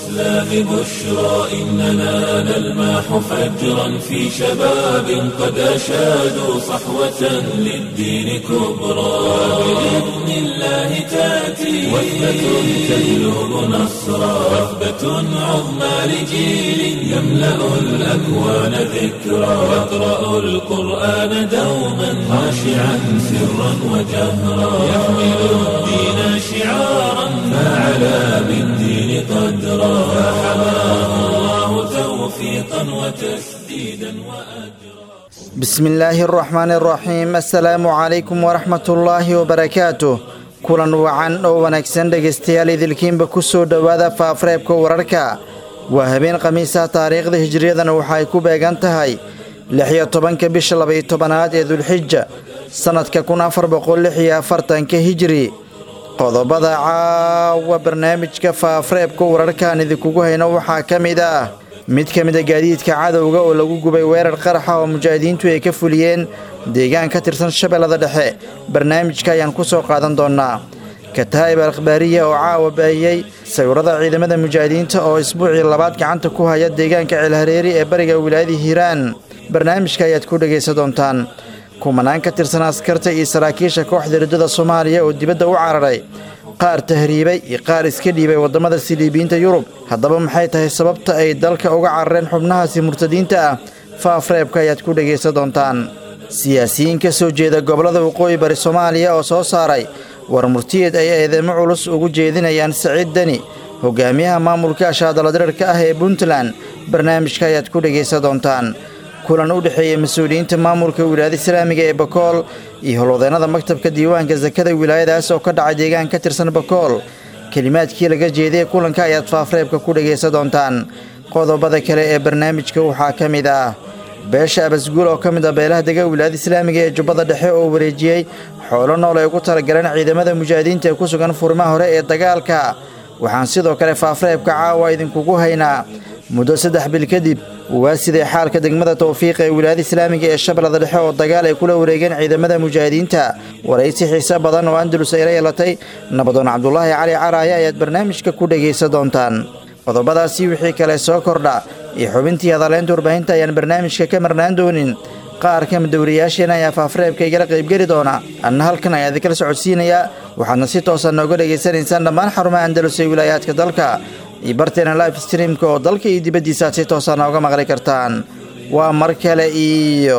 الإسلام بشرى إننا نلمح فجرا في شباب قد أشادوا صحوة للدين كبرى بإذن الله تأتي وثبة تهلب نصرا وثبة عظمى لجيل يملأ الأكوان ذكرا يقرأ القرآن دوما خاشعا سرا وجهرا يحمل الدين شعارا فعلى بالدين قدرا فحماه الله توفيقا وتسديدا وأجرا بسم الله الرحمن الرحيم السلaamu calaykum waraxmat ullaahi wabarakaatuh kulan wacan oo wanaagsan dhegaystayaal idilkiinba ku soo dhowaada faafreebka wararka waa habeen khamiisa taariikhda hijriyadana waxa ay ku beegan tahay lix-iyo tobanka bisha labaiyo tobanaad ee dulxija sannadka kun afar boqol lix iyo afartanka hijri qodobada caawa barnaamijka faafreebka wararkaan idinkugu hayno waxaa ka mid ah mid ka mid a gaadiidka cadowga oo lagu gubay weerar qaraxa oo mujaahidiintu ay ka fuliyeen deegaan ka tirsan shabeellada dhexe barnaamijka ayaan ku soo qaadan doonnaa kataa'ib akhbaariya oo caawa baahiyey sawirada ciidamada mujaahidiinta oo isbuucii labaad gacanta ku haya deegaanka ceelhareeri ee bariga wilaayada hiiraan barnaamijka ayaad ku dhegaysan doontaan kumanaan ka tirsan askarta iyo saraakiisha kooxda riddada soomaaliya oo dibadda u cararay qaar tahriibay iyo qaar iska dhiibay waddamada siliibiyiinta yurub haddaba maxay tahay sababta ay dalka uga carareen xubnahaasi murtadiinta ah faafreebka ayaad ku dhegaysan doontaan siyaasiyiin ka soo jeeda gobollada waqooyi bari soomaaliya oo soo saaray war murtiyeed ay eedeymo culus ugu jeedinayaan saciid deni hogaamiyaha maamulka ashaadaladirirka ah ee puntland barnaamijka ayaad ku dhegaysan doontaan kulan u dhexeeya mas-uuliyiinta maamulka wilaayada islaamiga ee bakool iyo howlwadeennada maktabka diiwaanka sakada wilaayadaas oo ka dhacay deegaan ka tirsan bakool kelimaadkii laga jeediyey kulanka ayaad faafreebka ku dhegaysan doontaan qodobada kale ee barnaamijka waxaa ka mid ah beesha abasguul oo ka mid ah beelaha dega wilaayada islaamiga ee jubbada dhexe oo wareejiyey xoolo nool ay ugu talagaleen ciidamada mujaahidiinta ee ku sugan furimaha hore ee dagaalka waxaan sidoo kale faafreebka caawa idinkugu haynaa muddo saddex bil kadib waa siday xaalka degmada tawfiiq ee wilaayada islaamiga ee shabeellada dhexe oo dagaal ay kula wareegeen ciidamada mujaahidiinta waraysi xiise badan oo andalus ay la yeelatay nabadoon cabdulaahi cali caraaye ayaad barnaamijka ku dhegaysan doontaan qodobadaasi wixii kale soo kordha iyo xubintii hadaleynta warbaahinta ayaan barnaamijka ka marnaan doonin qaar ka mid dowriyaasheena ayaa faafreebka igala qaybgeli doona anna halkan ayaa idinkala socodsiinayaa waxaadna si toosa nooga dhegaysanaysaan dhammaan xarumaha andalus ee wilaayaadka dalka iyo barteena life streamka oo dalka iyo dibaddiisa aad si toosa nooga maqli kartaan waa mar kale iyo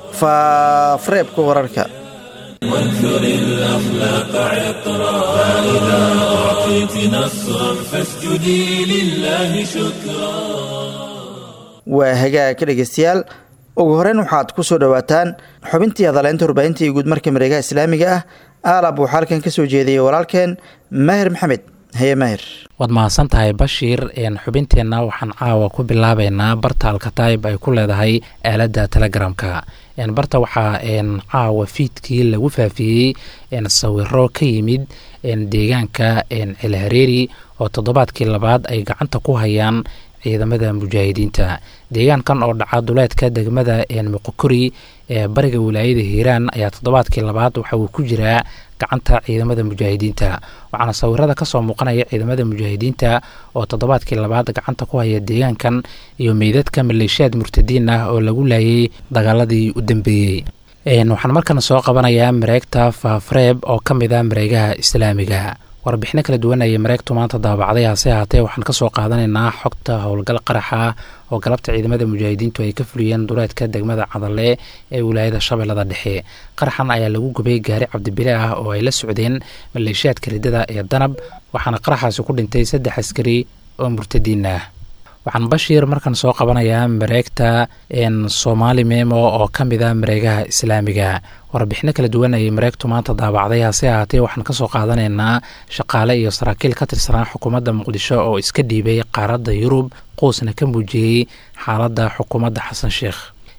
faafreebka wararka وانثر الأخلاق عطرا فإذا أعطيت نصرا فاسجدي لله شكرا waa hagaag ka dhegaystayaal ugu horeyn waxaad ku soo dhowaataan xubintii hadaleynta warbaahinta iyo guudmarka mareegaha islaamiga ah aalab waxaa halkan ka soo jeediyey walaalkeen maahir maxamed haye maahir waad mahadsan tahay bashiir xubinteenna waxaan caawa ku bilaabeynaa barta alkataib ay ku leedahay aaladda telegramka barta waxaa caawa fiidkii lagu faafiyey sawiro ka yimid deegaanka celhareeri oo toddobaadkii labaad ay gacanta ku hayaan ciidamada mujaahidiinta deegaankan oo dhaca duleedka degmada muqokori ee bariga wilaayada hiiraan ayaa toddobaadkii labaad waxa uu ku jiraa gacanta ciidamada mujaahidiinta waxaana sawirada kasoo muuqanaya ciidamada mujaahidiinta oo toddobaadkii labaad gacanta ku haya deegaankan iyo meydadka maleeshiyaad murtadiin ah oo lagu laayay dagaaladii u dambeeyey waxaan markana soo qabanayaa mareegta faafreeb oo ka mid ah mareegaha islaamiga warbixino kala duwan ayay mareegtu maanta daabacday hase ahaatee waxaan kasoo qaadanaynaa xogta howlgal qaraxa oo galabta ciidamada mujaahidiintu ay ka fuliyeen duleedka degmada cadalle ee wilaayada shabeellada dhexe qaraxan ayaa lagu gubay gaari cabdibile ah oo ay la socdeen maleeshiyaadka riddada ee danab waxaana qaraxaasi ku dhintay saddex askari oo murtadiin ah waxaan bashiir markan soo qabanayaa mareegta soomaali memo oo ka mid a mareegaha islaamiga warbixino kala duwan ayay mareegtu maanta daabacday hase ahaatee waxaan kasoo qaadanaynaa shaqaale iyo saraakiil ka tirsanaa xukuumadda muqdisho oo iska dhiibay qaaradda yurub quusna ka muujiyey xaaladda xukuumadda xasan sheekh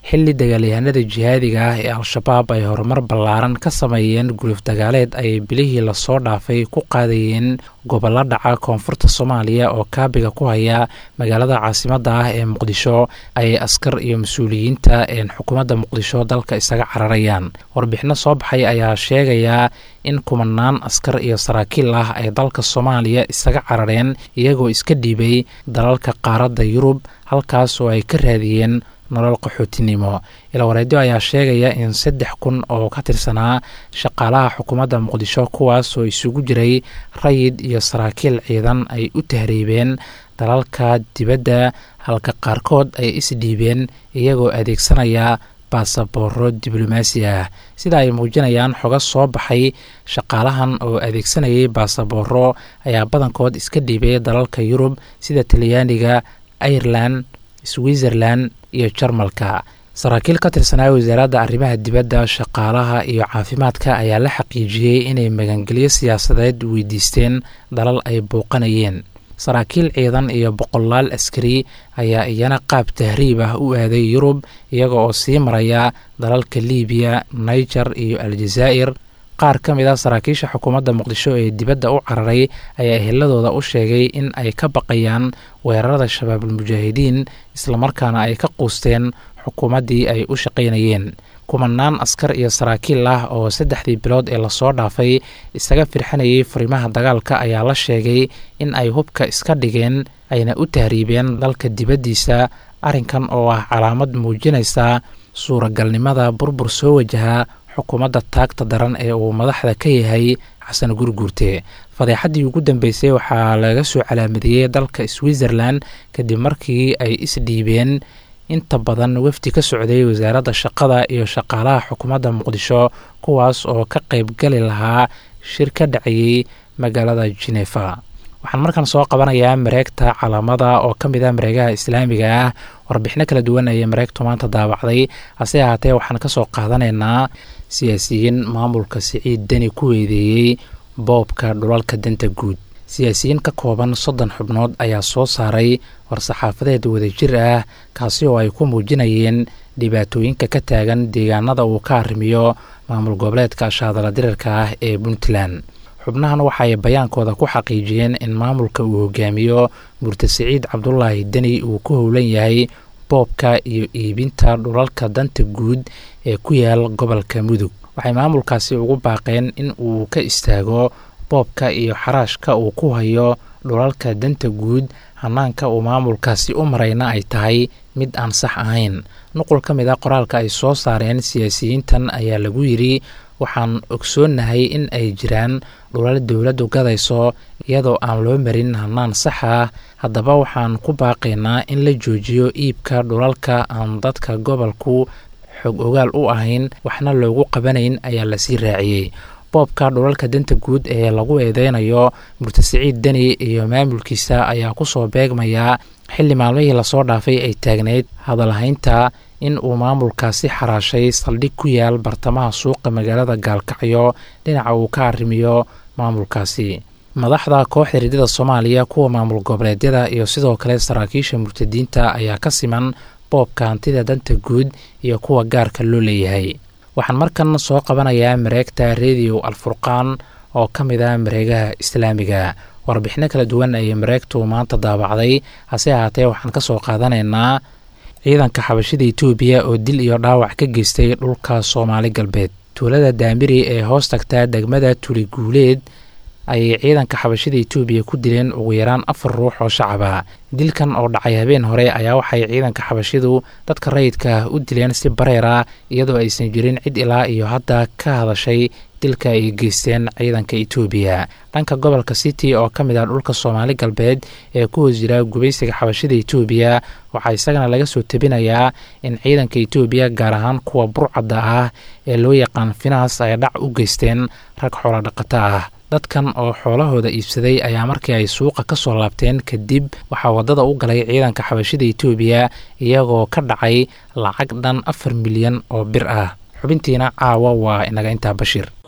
xilli dagaalyahanada jihaadiga ah ee al-shabaab ay horumar ballaaran ka sameeyeen guluf dagaaleed ayay bilihii lasoo dhaafay ku qaadayeen gobollo dhaca koonfurta soomaaliya oo kaabiga ku haya magaalada caasimadda ah ee muqdisho ayay askar iyo mas-uuliyiinta xukuumadda muqdisho dalka isaga cararayaan warbixino soo baxay ayaa sheegayaa in kumanaan askar iyo saraakiil ah ay dalka soomaaliya isaga carareen iyagoo iska dhiibay dalalka qaaradda yurub halkaas oo ay ka raadiyeen nolol qaxootinimo ilawareedyo ayaa sheegaya in saddex kun oo ka tirsanaa shaqaalaha xukuumadda muqdisho kuwaas oo isugu jiray rayid iyo saraakiil ciidan ay u tahriibeen dalalka dibadda halka qaarkood ay isdhiibeen iyagoo adeegsanaya baasabooro diblomaasi ah sida ay muujinayaan xoga soo baxay shaqaalahan oo adeegsanayay baasabooro ayaa badankood iska dhiibay dalalka yurub sida talyaaniga irelan switzerlan iyo jarmalka saraakiil ka tirsanaa wasaaradda arrimaha dibadda shaqaalaha iyo caafimaadka ayaa la xaqiijiyey inay magangelyo siyaasadeed weydiisteen dalal ay bouqanayeen saraakiil ciidan iyo boqolaal askari ayaa iyana qaab tahriib ah u aaday yurub iyaga oo sii maraya dalalka libiya niger iyo aljazaa'ir qaar ka mid a saraakiisha xukuumadda muqdisho ee dibadda u cararay ayaa eheladooda u sheegay in ay ka baqayaan weerarada shabaabulmujaahidiin islamarkaana ay ka quusteen xukuumaddii ay u shaqaynayeen kumanaan askar iyo saraakiil ah oo saddexdii bilood ee lasoo dhaafay isaga firxanayay furimaha dagaalka ayaa la sheegay in ay hubka iska dhigeen ayna u tahriibeen dalka dibaddiisa arrinkan oo ah calaamad muujinaysa suuragalnimada burbur soo wajaha xukuumadda taagta daran ee uu madaxda ka yahay xasan gurguurte fadeexaddii ugu dambeysay waxaa laga soo calaamadeeyey dalka switzerlan kadib markii ay isdhiibeen inta badan wafdi ka socday wasaaradda shaqada iyo shaqaalaha xukuumadda muqdisho kuwaas oo ka qaybgali lahaa shir ka dhacayey magaalada genefa waxaan markan soo qabanayaa mareegta calaamada oo ka mid ah mareegaha islaamiga ah warbixino kala duwan ayay mareegtu maanta daabacday hase ahaatee waxaan kasoo qaadanaynaa siyaasiyiin maamulka siciid deni ku weedeeyey boobka dhulalka danta guud siyaasiyiin ka kooban soddon xubnood ayaa soo saaray war-saxaafadeed wadajir ah kaasi oo ay ku muujinayeen dhibaatooyinka ka taagan deegaanada uu ka arrimiyo maamul goboleedka shaadala dirarka ah ee puntland xubnahan waxaay bayaankooda ku xaqiijiyeen in maamulka uu hogaamiyo murte siciid cabdulaahi deni uu ku howlan yahay boobka iyo iibinta dhulalka danta guud ee ku yaal gobolka mudug waxay maamulkaasi ugu baaqeen in uu ka istaago boobka iyo xaraashka uu ku hayo dhulalka danta guud hanaanka uu maamulkaasi u marayna ay tahay mid aan sax ahayn nuqul ka mid a qoraalka ay soo saareen siyaasiyiintan ayaa lagu yidri waxaan ogsoonnahay in ay jiraan dhulal dowladdu gadayso iyadoo aan loo marin hanaan sax ah haddaba waxaan ku baaqaynaa in la joojiyo iibka dhulalka aan dadka gobolku xog ogaal u ahayn waxna loogu qabanayn ayaa lasii raaciyey boobka dhulalka danta guud ee lagu eedeynayo murte siciid deni iyo maamulkiisa ayaa kusoo beegmayaa xilli maalmihii lasoo dhaafay ay taagnayd hadalhaynta in uu maamulkaasi xaraashay saldhig ku yaal bartamaha suuqa magaalada gaalkacyo dhinaca uu ka arrimiyo maamulkaasi madaxda kooxda ridada soomaaliya kuwa maamul goboleedyada iyo sidoo kale saraakiisha murtadiinta ayaa ka siman boobka hantida danta guud iyo kuwa gaarka loo leeyahay waxaan markan soo qabanayaa mareegta rediyo alfurqaan oo ka mid ah mareegaha islaamiga warbixino kala duwan ayay mareegtu maanta daabacday hase ahaatee waxaan ka soo qaadanaynaa ciidanka xabashida etoobiya oo dil iyo dhaawac ka geystay dhulka soomaali galbeed tuulada daamiri ee hoos tagta degmada tuli guuleed ayay ciidanka xabashida etoobiya ku dileen ugu yaraan afar ruux oo shacaba dilkan oo dhacay habeen hore ayaa waxay ciidanka xabashidu dadka rayidka ah u dileen si bareer ah iyadoo aysan jirin cid ilaa iyo hadda ka hadashay dilka ay geysteen ciidanka etoobiya dhanka gobolka city oo ka mid ah dhulka soomaali galbeed ee ku hoos jira gubaysiga xabashida etoobiya waxaa isagana laga soo tebinayaa in ciidanka etoobiya gaar ahaan kuwa burcadda ah ee loo yaqaan finaas ay dhac u geysteen rag xoolo dhaqato ah dadkan oo xoolahooda iibsaday ayaa markii ay suuqa ka soo laabteen kadib waxaa waddada u galay ciidanka xabashida etoobiya iyagoo ka dhacay lacag dhan afar milyan oo bir ah xubintiina caawa waa inaga intaa bashiir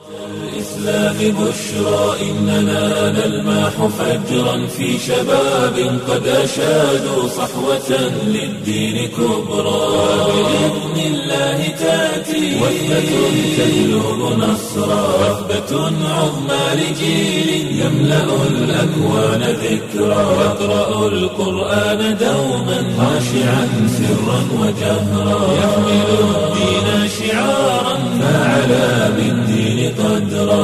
الإسلام بشرى إننا نلمح فجرا في شباب قد أشادوا صحوة للدين كبرى بإذن الله تأتي وثبة تجلب نصرا وثبة عظمى لجيل يملأ الأكوان ذكرا يقرأ القرآن دوما خاشعا سرا وجهرا يحمل الدين شعارا فعلى بالدين قدرا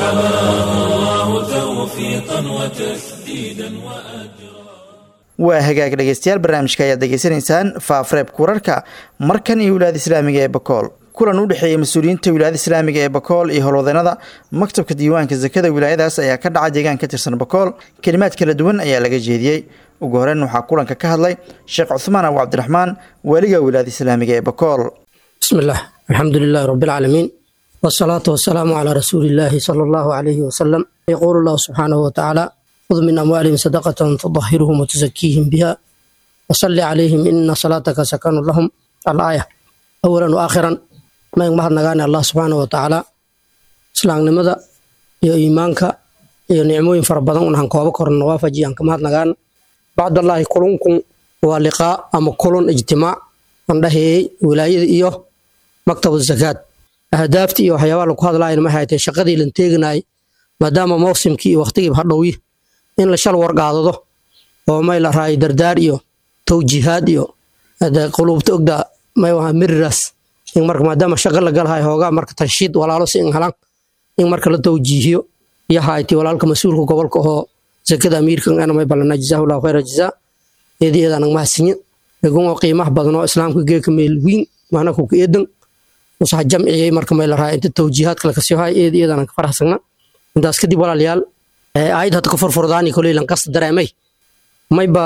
فحماه الله توفيقا وتسديدا وأجرا waa hagaag dhegeystayaal barnaamijka ayaad degeysanaysaan faafreebka wararka markan iyo wilaayada islaamiga ee bakool kulan u dhexeeyey mas-uuliyiinta wilaayada islaamiga ee bakool iyo howlwadeenada maktabka diiwaanka sakada wilaayadaas ayaa ka dhaca deegaan ka tirsan bakool kelimaad kala duwan ayaa laga jeediyey ugu horeyn waxaa kulanka ka hadlay sheekh cuhmaan abu cabdiraxmaan waaliga wilaayada islaamiga ee bakool بسم الله الحمد لله رب العالمين والصلاة والسلام على رسول الله صلى الله عليه وسلم يقول الله سبحانه وتعالى خذ من أموالهم صدقة تطهرهم وتزكيهم بها وصل عليهم إن صلاتك سكن لهم الآية أولا وآخرا ما يمهد نغاني الله سبحانه وتعالى سلام نمدا يا إيمانك يا نعموين فربضان ونحن كوابا كورن وافجي أنك مهد نغان بعد الله كلنكم ولقاء أما كلن اجتماع عندها ولاية إيوه maktab zakaad ahdaaftii iyo waxyaabaha lagu hadlaayana maxay tahay shaqadii lan teeganayay maadaama mawsimkii iyo waqtigiiba hadhowyi in la shal wargaadado oo may la raayo dardaar iyo tawjiihaad iyo quluubta ogda may waha miriraas in marka maadaama shaqa la galhayo hoogaa marka tanshiid walaalo si in helan in marka la tawjiihiyo iyo hayti walaalka mas-uulka gobolka oo zakada amiirkan ana may balana jazaahullahu khayra jazaa eedi eedanag mahadsinye egun oo qiimaha badan oo islaamka geeka meel wiin macna kuka eedan usaha jamciyey marka may la raaya inta tawjiihaad kale kasii hay eed iyadana ka faraxsagna intaas kadib walaalayaal aayad hadda ka furfurdaani koley lan qasta dareemay mayba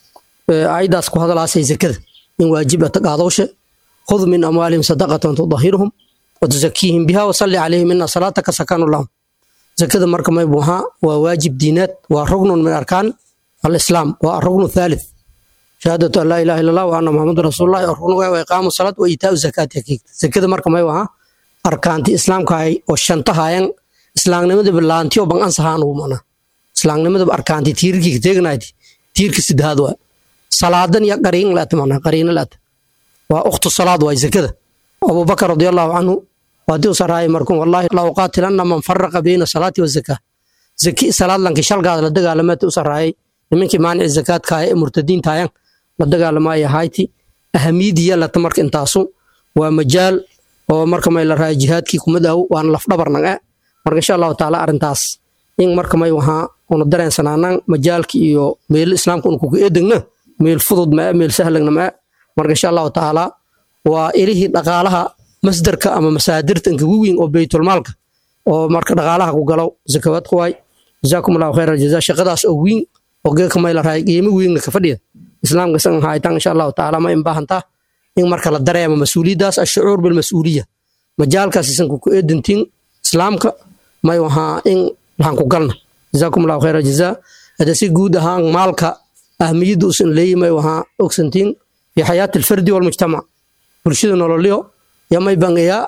aayadaas ku hadalaasay zakada in waajib ata qaadowshe khud min amwaalihim sadaqatan tudahiruhum watuzakiihim biha wasalli calayhim ina salaataka sakanu lahum zakada marka may buhaa waa waajib diinaad waa rugnun min arkaan alislaam waa arugnu thalith shahaadatu an laa ilaha illa allah wa anna muxamadu rasuulullahi oo rugnuga wa iqaamu salaad wa iitaau zakaati hakiigta zakada marka may wahaa arkaanti islaamkahay oo shanta haayan islaamnimadaba laantiyo ban ansahaan ugu mana islaamnimadaba arkaanti tiirkii teegnayti tiirka sidaad waa salaadan iyo qariin laata mana qariina laata waa ukhtu salaad waay zakada abubakar radiallahu canhu waadii usaraayay markun wallahi la uqaatilanna man faraqa bayna salaati wazakaa zaki salaad lanki shalgaada la dagaalamaata usaraayay nimankii maanici zakaadkaaya ee murtadiintaayan la dagaalamaya hayti ahamiidiya lata marka intaasu waa majaal oo marka may la raaya jihaadkii kumad aw waana lafdhabarnag e marka insha allahu taala arrintaas in marka may wahaa una dareensanaanaan majaalki iyo meel islaamka una kuka eedegna meel fudud mae meel sahlagna mae marka insha allahu taala waa ilihii dhaqaalaha masdarka ama masaadirta inkagu weyn oo beytulmaalka oo marka dhaqaalaha ku galow zakawaad ku waay jazaakum allahu khayra jazaa shaqadaas oo weyn oo geeka may la raaya qiimo weynna ka fadhiya islaamka san haytan insha allahu taala ma in baahantaa in marka la dareemo mas-uuliyaddaas ashucuur bilmas-uuliya majaalkaas isanku ku eedantiin islaamka may wahaa in waxaan ku galna jazaakum allahu khayra jazaa hada si guud ahaan maalka ahmiyadda usan leeyi may wahaa ogsantiin fi xayaati alfardi walmujtamac bulshada nololyo yo may bangayaa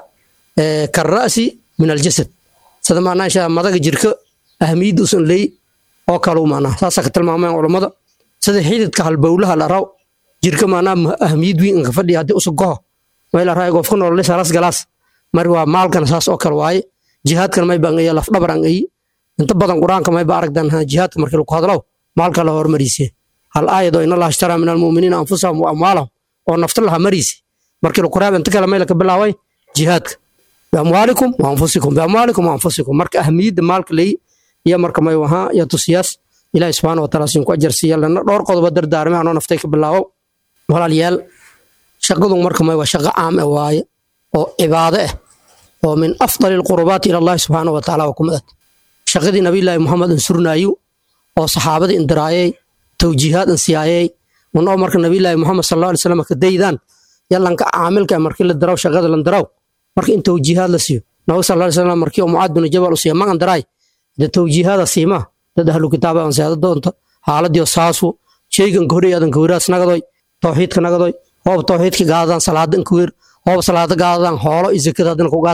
karra'si min aljasad sida maanaa insha madaga jirka ahmiyadda usan leeyi oo kalu maanaa saasaa ka tilmaamayaan culammada sida xididka halbowlaha la raw jirka maanaa ahmiyad weyn inka fadhiya haddii usug goho may la raaya qofka nolole saras galaas mari waa maalkana saas oo kale waaye jihaadkan may bangaya lafdhabar an ayi inta badan qur-aanka may ba aragdan jihaadka markii lagu hadlow maalka la hormariise hal aayad oo inallaha ishtaraa min almu'miniina anfusahum wa amwaalahum oo nafta laha mariise markii lagu raab inta kale may laka bilaaway jihaadka biamwaalikum wa anfusikum biamwaalikum wa anfusikum marka ahmiyadda maalka leeyi iyo marka may wahaa iyo tusiyaas ilaahi subxaana wataala siin ku ajarsiiya lana dhowr qodoba dardaarme anoo naftay ka bilaawo walaalyaal shaqadu marka may waa shaqo caam ah waaye oo cibaado ah oo min afdali alqurubaati ila allahi subxaana wataala waa kumid ah shaqadii nabiyullaahi muxamed insurnaayu oo saxaabadii indiraayey tawjiihaad insiyaayey unoo marka nabiyullaahi muxamed sal allahu alay slam ka daydaan yalanka caamilka markii la daraw shaqada lan daraw marka in tawjiihaad la siiyo nabi sal alay slam markii oo mucaad bin jabal u siiya magan daraay de tawjiihaada siimaa dad ahlu kitaaba aan seeda doonta xaaladiyo saasu sheygan kahorey adan kahweraas nagadoy tawxiidka nagadoy hoob tawxiidka gaadadaan salaada inkaweer hoob salaada gaadadaan hoolo iyo zakada hadina ku gaad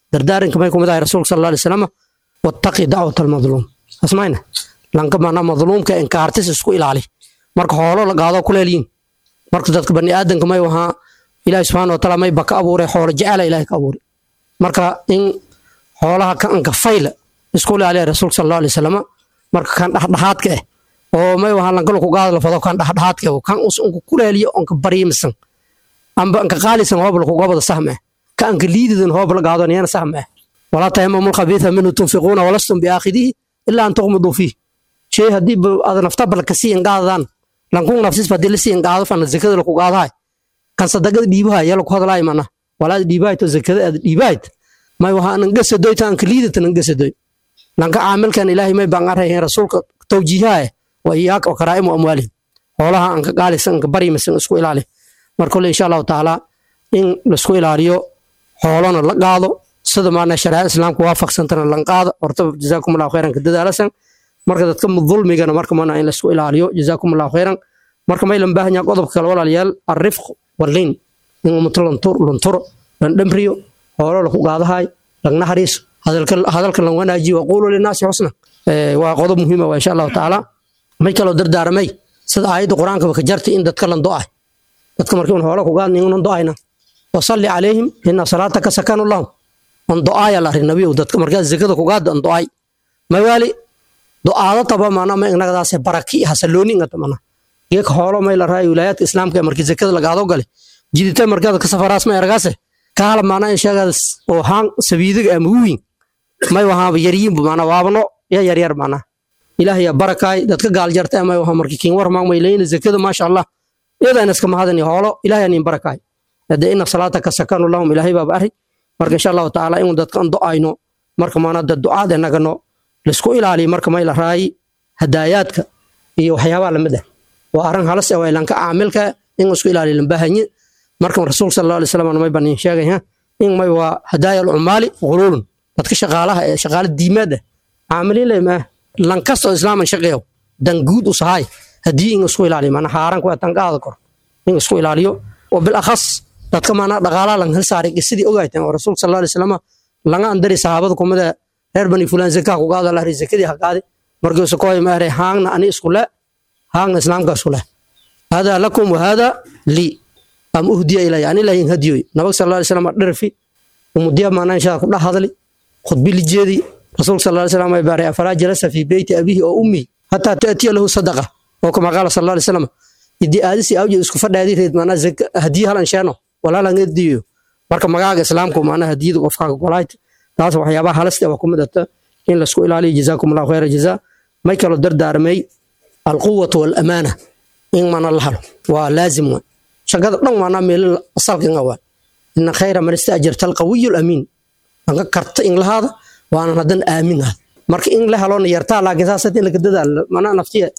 dardaaranka may kumid ahay rasuulka sal alay wasalam wattaqi dacwat almadluum asmayna lanka mana madluumka inkaartis isku ilaali marka xoolo la gaado kuleelyiin marka dadka bani aadanka may wahaa ilaahi subxaana wa taala may ba ka abuuray xoolo jecela ilahi ka abuuray marka in xoolaha ka anka fayla isku ilaaliya rasuulka sal allahu alay wasalam marka kan dhexdhexaadka ah oo may wahaa lankala ku gaado lafado kan dhexdhexaadka ah kan us unka kuleeliyo onka baryimisan amba anka qaalisan hoob lakugobada sahma ah ka anka liididan hoob la gaado niyana sahma ah walaa tahimamu lkhabiitha minhu tunfiquuna walastum biaakhidihi ilaa an tuqmiduu fiih shay haddii ada naftabala kasiyan gaadadaan lankung nafsis hadii lasiyan gaado fana zakada laku gaadahay kan sadagada dhiibahay yaa laku hadlaay mana walaad dhiibahayto zakada aad dhiibahayt may waha nangasadoy ta anka liidata nangasadoy lanka caamilkan ilaahay may baan arhayn rasuulka tawjiihaha wa iyaaka karaa'imu amwaalihim xoolaha anka qaalisan anka barimasan isku ilaali mar kole insha allahu tacaala in laisku ilaaliyo xoolona la qaado sida maana shariicada islaamka waafaqsantana lan qaado horta jazaakum allahu khayran ka dadaalasan marka dadka dulmigana marka mana in laisku ilaaliyo jazaakum allahu khayran marka may lan baahan yaha qodobka kale walaalayaal arrifq walliin in ummato lunturo lan dhamriyo hoolo laku qaadahay lagna hariiso hadalka lan wanaajiyo waquulu linaasi xusna waa qodob muhiima waa insha allahu tacaala may kaloo dardaaramay sida aayadda qur-aankaba ka jartay in dadka lan do'ay dadka markii un hoola ku gaadni unan do'ayna wasalli calayhim ina salaataka sakanu lahum an do'aaya la arrin nabiyow dadka markaa zakada ku gaadda an do'ay mawaali do'aado taba mana ma inagadaase baraki hasalooni ingata mana geeka hoolo may la raayo wilaayaadka islaamka markii zakada lagaado gale jidita markaada ka safaraas ma ergaase kaala mana in sheegadas oo haan sabiidiga ama wiin may wahaaba yaryiinbu mana waabno ya yaryar mana ilaah ya barakaay dadka gaal jarta may waha markii kiin war maang may leeyna zakada maasha allah iyadaan iska mahadani hoolo ilaah yaa niin barakaay hade ina salaataka sakanu lahum ilaahay baaba arri marka insha allahu tacaala inuu dadka an do'ayno marka mana dad ducaad enagano laisku ilaaliyo marka may la raayi hadaayaadka iyo waxyaabaha lamid ah waa arrin halas ah waa ilanka caamilka in isku ilaaliyo lambahanye marka rasuulka sal allahu alay slam may banin sheegaya in may waa hadaaya alcumaali guluulun dadka shaqaalaha ee shaqaala diimaad ah caamiliin leh maa lankastoo islaaman shaqeeyo dan guud u sahay haddii in isku ilaaliyo mana haaran kuwa tan qaada kor in isku ilaaliyo oo bilakhas dadka maana dhaqaalaha lan hel saaray qisadii ogaytan oo rasuulka sal alay slam laga andari sahaabada kumada reer bani fulaan zakaa ku qaado lahri zakadii ha qaadi markiisu kooy maare haangna ani isku le haangna islaamka isku le hada lakum wa hada lii am uhdiya ilaya ani lahin hadiyoy nabag sal alay slam dherfi umudiya maana inshaa ku dhex hadli khudbi lijeedi rasuulka sal alay slam ay baaray afalaa jalasa fi beyti abihi oo ummi hataa taatiya lahu sadaqa oo kama qaala sal alay slam idii aadisi awje isku fadhaadi reed maana hadiya halan sheeno walaalan ediyo marka magaaga islaamku maana hadiyada qofkaaga golaayt taas waxyaabaha halasta waa ku midata in laisku ilaaliyo jazaakum allahu khayra jazaa may kaloo dardaarmay alquwatu walamaana in mana la halo waa laazim wa shaqada dhan waana meel asalkinga waa ina khayra man istaajarta alqawiyu lamiin anka karta in lahaada waanan hadan aamin ah marka in la helona yartaa laakiin saas in laga dadaala mana naftiya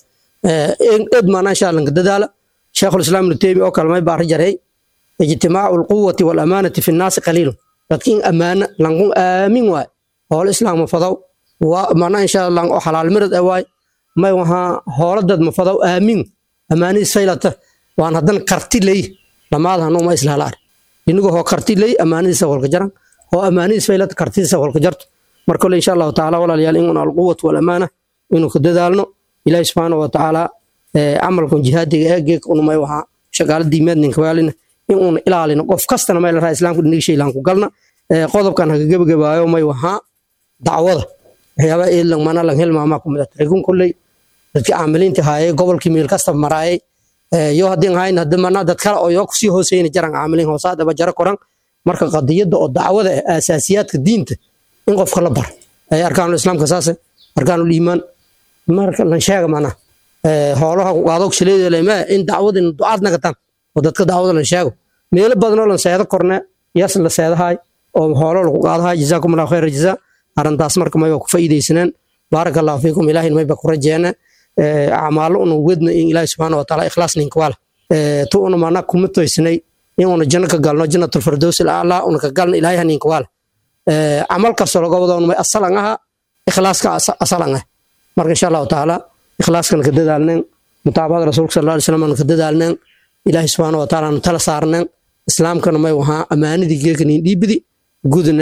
ed maana insha lanka dadaala sheekhulislaam ibnu teymi oo kale may baari jarey ijtimaacu alquwati walamaanati fi nnaasi qaliilun dadka in ammaana lankun aamin waay hoolo islaam mafadaw mana insha allah oo xalaal mirad e waay may wahaa hoolo dad mafadaw aamin ammaanidiis faylata waan hadan karti ley lamaad hanuu ma isla halaar inigu hoo karti ley ammaanidiisa walka jaran hoo ammaanidiis faylata kartidiisa walka jarto mar kole insha allahu tacaala walaalayaal in alquwatu walamaana inuu ka dadaalno ilaahi subxaana wa tacaala camalkan jihaadiga ee geek unumay wahaa shaqaala diimaad ninka waalina in uuna ilaalino qof kastana may la raha islaamka dhiniga shaylaan ku galna qodobkan haga gebagabaayo may wahaa dacwada waxyaabaha eedlan mana lan hilmaamaa ku midata regun kolley dadkii caamiliinta haayay gobolkii meel kasta maraayay yo haddii hayn hadda mana dad kale oo yoo kusii hooseyna jaran caamiliin hoosaadaba jara koran marka qadiyadda oo dacwada ah asaasiyaadka diinta in qofka la bar ay arkaanul islaamka saase arkaanul iimaan marka lan sheega mana hoolaha qaadog shileedalema in dacwadin ducaad nagataan oo dadka dacwada lan sheego meelo badanoo lan seedo korne yas la seedahay oo hoolo lagu qaadahay jazaakum allahu khayra jazaa arrintaas marka mayba ku faa'iidaysaneen baaraka allahu fiikum ilaahin mayba ku rajeene acmaalo una wedna in ilaahi subxaana wa taala ikhlaas ninka waala tu una mana kuma toysnay in una janno ka galno jannatul firdaws alaclaa una ka galno ilaahay ninka waala camal kastoo laga wado may asalan aha ikhlaaska asalan ah marka insha allahu tacaala ikhlaaskan ka dadaalneen mutaabacada rasuulka sal alay slam ka dadaalneen ilaahi subxaana wa taala tala saarneen islaamkana may wahaa ammaanadii geekanin dhiibidi gudneen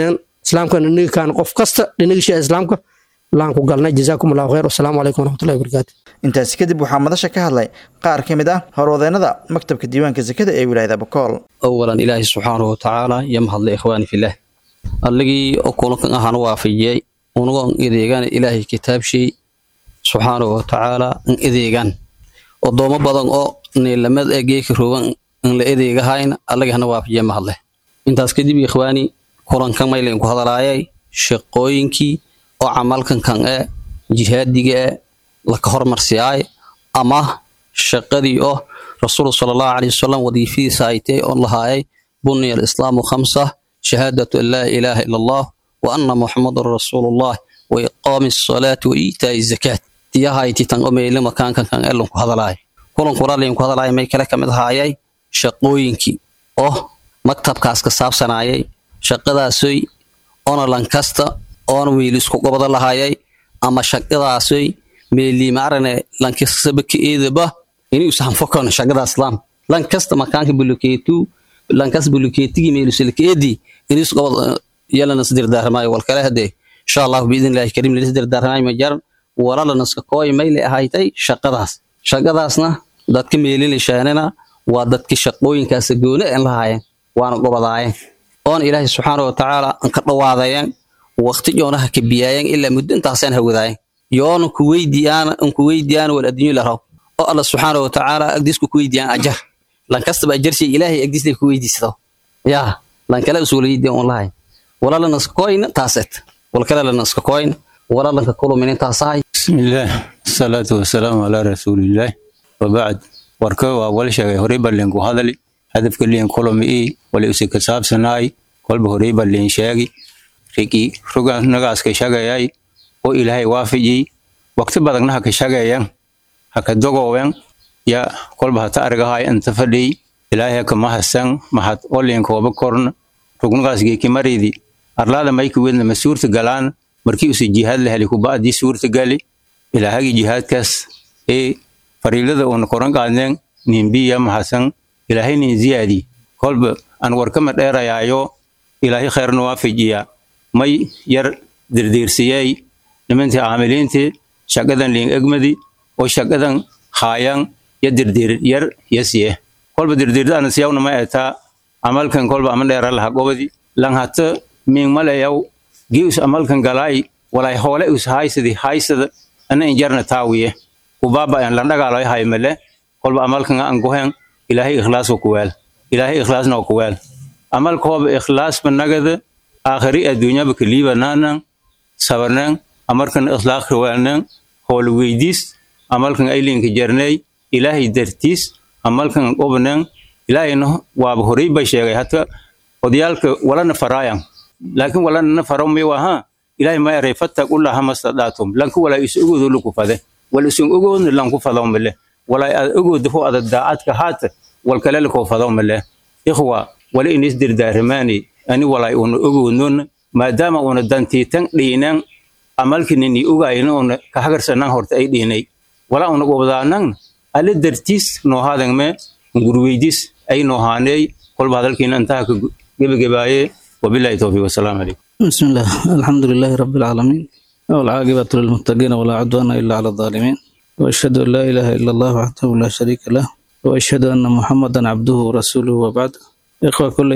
islaamkana dhiniga kaan qof kasta dhinigisha islaamka laan ku galnay jazaakum allahu khayr wasalaamu calaykum waraxmatullahi wabarakaatu intaasi kadib waxaa madasha ka hadlay qaar ka mid ah horwadeennada maktabka diiwaanka sakada ee wilaayada bakool awalan ilaahay subxaanahu watacaala iyo mahadle ikhwaani fillaah alligii oo kulankan ahaan waafajiyey unagoon edeegaan ilaahay kitaabshay subxaanahu watacaala an edeegaan odoomo badan oo niilamad ee geeka roogan an la edeegahayn allagii hana waafajiye mahadle intaas kadib ikhwaani kulankan maylayn ku hadalaayay shaqooyinkii oo camalkan kan ee jihaadiga ee laka hormarsiyaay ama shaqadii oo rasuulu sala allahu caleyhi wasalam wadiifadiisa aytay oon lahaayay buniya alislaamu khamsa shahaadatu an laa ilaaha ila allah wa anna muxamadan rasuulullah wa iqaami asalaati wa iitaa'i zakaat tiyahayti tan o meyle makaankan kan ee lanku hadalaay kulankuna laynku hadalaay may kale kamid ahaayay shaqooyinkii oo maktabkaas ka saabsanaayay shaqadaasoy oona lankasta oona wiilisku gobada lahayay ama shaqadaasoy meeliimaarane lankasaba ka eedaba inuu sahanfokon shaqada islaam lankasta makaanka bulukeetu lankas bulukeetigi meelusilkeedi inis gobad yalanas dirdaarmaayo walkale hadee insha allahu biidn illahi kariim lanis dirdaarmaayo majaran walalaнаska kooy mayle ahaytay shaqadaas shaqadaasna dadka meelilishaanina waa dadki shaqooyinkaas gooni aan lahaayeen waana gobadaayeen oona ilaahay subxaana watacaala an ka dhawaadayeen waqti yoonaha ka biyaayeen ilaa muddo intaasaan hawadaayeen yoona kuweydiyaana an kuweydiyaana wal adduunyo laraw oo alla subxaana watacaala agdiisku kuweydiyaan ajar lankastaba ajarshay ilaahay agdiisla kuweydiisado yaa lankale usuulaydiyan un lahay walalanaska kooyna taaset walkale lanaska kooyna walalanka kuluminin taasahay بسم الله الصلاة والسلام على رسول الله وبعد warka waa wal sheegay horey baa leenku hadali hadafka leen kolom ii wala usi ka saabsanaay kolba horey baa leen sheegi rigi ruga nagaaska shagayay oo ilaahay waafijiyey waqti badagna ha ka shagayan ha ka dogowen ya kolba hata argahay inta fadhiy ilaahay ka mahasan mahad oo leenkooba korna rugnagaas geeki maridi arlaada mayka wedna ma suurta galaan markii usi jihaad la heli kuba'dii suurta gali ilaahagii jihaadkaas ee fariilada uuna koran qaadneen nimbiya mahasan ilaahay nin ziyaadi kolba aan warkama dheerayaayo ilaahay khayrna waafajiya may yar dirdiirsiyey nimantii caamiliintii shaqadan liin egmadi oo shaqadan haayan ya dirdiir yar yasiye kolba dirdiirda ana siyawna ma etaa amalkan kolba ama dheera laha gobadi lan hata miin malayaw gii us amalkan galaay walay hoole us haysadi haysada ana injarna taawiye kubaba aan landhagaalo haymale kolba amalkan aan gohen ilaahay ikhlaas ku weel ilaahay ikhlaasna ku weel amal kooba ikhlaas banagada aakhiri adduunya ba kaliiba naanan sabarnan amarkan ikhlaaq weelnan hool weydiis amalkan aylinka jarnay ilaahay dartiis amalkan qobnan ilaahayna waaba horey ba sheegay hata odayaalka walana faraayan laakiin walana faro may waha ilaahay ma yaray fattaqullaha mastadaatum lanku walaa is ogoodo laku fade wal isun ogoodna lanku fado male walaa aad ogoodo fo ada daacadka haata wal kale lakoo fado male ikhwa wala inis dirdaaramaani ani walaa una ogoodnon maadaama una dantiitan dhiinan amalkinini ogayna una ka hagarsanan horta ay dhiinay walaa una gobdaanan alle dartiis noohaadangme gurweydis ay noohaaney kolba hadalkiina intaha ka gebagebaaye wabilahi towfiiq wasalaamu calaykum بسم الله الحمد لله رب العالمين والعاقبة للمتقين ولا عدوان إلا على الظالمين وأشهد أن لا إله إلا الله وحده لا شريك له وأشهد أن محمدا عبده ورسوله وبعد إخوة كل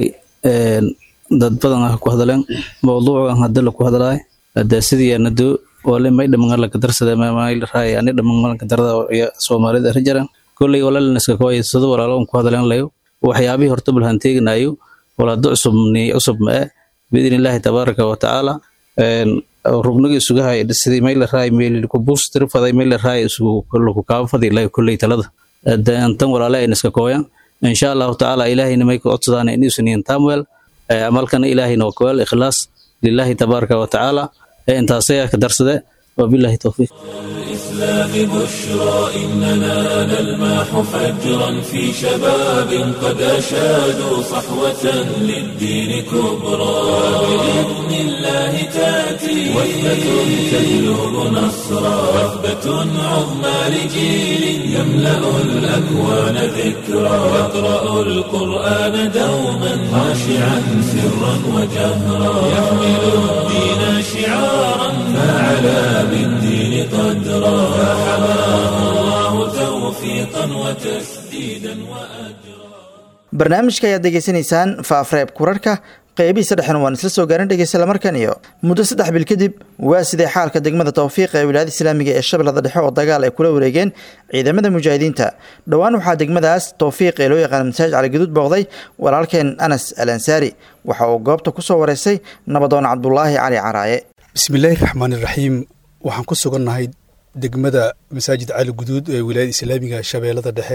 dad badan ah ku hadleen mowduucan hadda la ku hadlaay hadda sidii anadu wale may dhaman la kadarsada may raay ani dhaman la kadarada iyo Soomaalida rajaran kulli wala la iska kooyay sida walaalo ku hadleen layo waxyaabii horta bal hanteegnayo wala ducusub ni cusub ma باذن الله تبارك وتعالى rugniga isuga hay sidii meel raay meel ku booster faday meel raay isugu kullu ka faday la kulli talada tan walaala in iska kooyan insha Allah taala ilaahina may ku codsadaan in isu niin tamwel amalkan ilaahina waa kawal ikhlaas lillahi tabaraka wa taala intaasay ka darsade wabillahi towfiiq الإسلام بشرى إننا نلمح فجرا في شباب قد أشادوا صحوة للدين كبرى بإذن الله تأتي وثبة تجلب نصرا وثبة عظمى لجيل يملأ الأكوان ذكرى يقرأ القرآن دوما خاشعا سرا وجهرا يحمل الدين شعارا فعلى بالدين قدرا فحماه الله توفيقا وتسديدا وأجرا barnaamijka ayaad degeysanaysaan faafreeb kurarhka qeybihiisa dhexen waan isla soo gaarin dhegeysta markan iyo muddo saddex bil kadib waa sidee xaalka degmada tawfiiq ee wilaayada islaamiga ee shabeellada dhexe oo dagaal ay kula wareegeen ciidamada mujaahidiinta dhowaan waxaa degmadaas tawfiiq ee loo yaqaana masaajid caligaduud booqday walaalkeen anas al ansaari waxa uu goobta ku soo wareysay nabadoon cabdulaahi cali caraaye bismillaahi raxmaan iraxiim waxaan ku sugannahay degmada masaajid cali guduud ee wilaayada islaamiga shabeellada dhexe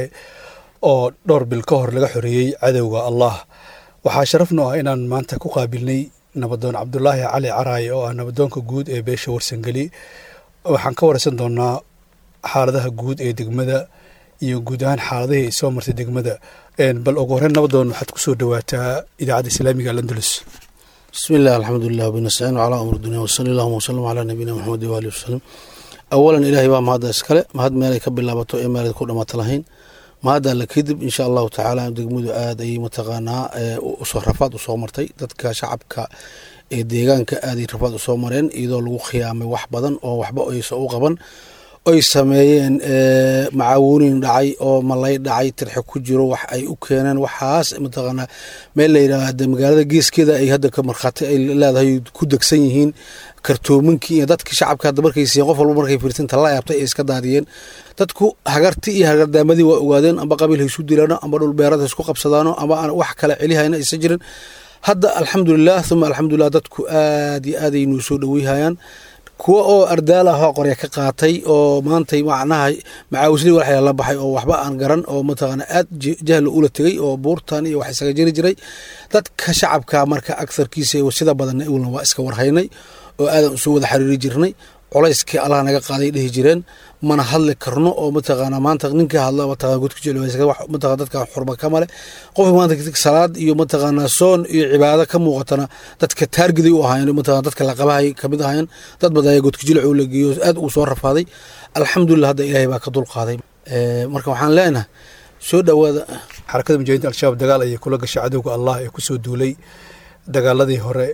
oo dhowr bil ka hor laga xoreeyey cadowga allah waxaa sharafnu ah inaan maanta ku qaabilnay nabadoon cabdulaahi cali caraaye oo ah nabadoonka guud ee beesha warsangeli waxaan ka wareysan doonaa xaaladaha guud ee degmada iyo guud ahaan xaaladihii ay soo martay degmada bal ugu horreyn nabadoon waxaad ku soo dhowaataa idaacadda islaamiga alandalus بسم الله الحمد لله وبنستعين على أمر الدنيا وصلى الله وسلم على نبينا محمد وآله وسلم أولا إلهي بaa mahadda iskale mahad meelay ka bilaabato ee meelay ku dhamaato lahayn mahadda la kadib insha allahu tacaala degmadu aad ayay mataqaanaa usoo rafaad usoo martay dadka shacabka ee deegaanka aaday rafaad usoo mareen iyadoo lagu khiyaamay wax badan oo waxba aysa u qaban oy sameeyeen macaawuunin dhacay oo malay dhacay tirxe ku jiro wax ay u keeneen waxaas mataqaanaa meel la yidhaahda magaalada geeskeeda ay hadda ka markhaati ay leedahay ku degsan yihiin kartoominkii iyo dadkii shacabka hadda markay siiyeen qof walba markay fiirtinta la yaabtay ay iska daadiyeen dadku hagarti iyo hagardaamadii waa ogaadeen amba qabiil ha isu dilaano amba dhul beerad ha isku qabsadaano amba aan wax kale celihayna aysan jirin hadda alxamdulilah uma alxamdulilah dadku aad iyo aad ay noo soo dhoweyhayaan kuwa oo ardaal ah oo qorya ka qaatay oo maantay macnaha macaawisli waxyaa la baxay oo waxba aan garan oo mataqaana aad jahli ula tegey oo buurtan iyo wax isaga jiri jiray dadka shacabka marka agarkiisa sida badanna iwlna waa iska warhaynay oo aadan usoo wada xiriiri jirnay culayskii allah naga qaaday dhihi jireen mana hadli karno oo mataqaana maanta ninka hadla mataqana godka jecel dadka xurma ka male qofka maanta salaad iyo mataqaana soon iyo cibaado ka muuqatana dadka taargiday u ahaayeen mataqana dadka laqabahay kamid ahaayeen dad badan ayaa godka jilcu la geeyo aad uu soo rafaaday alxamdulilah hadda ilaahay baa ka dulqaaday marka waxaan leenahay soo dhowaada xarakada mujaahidiinta al-shabaab dagaal ayay kula gashay cadowga allah ee kusoo duulay dagaaladii hore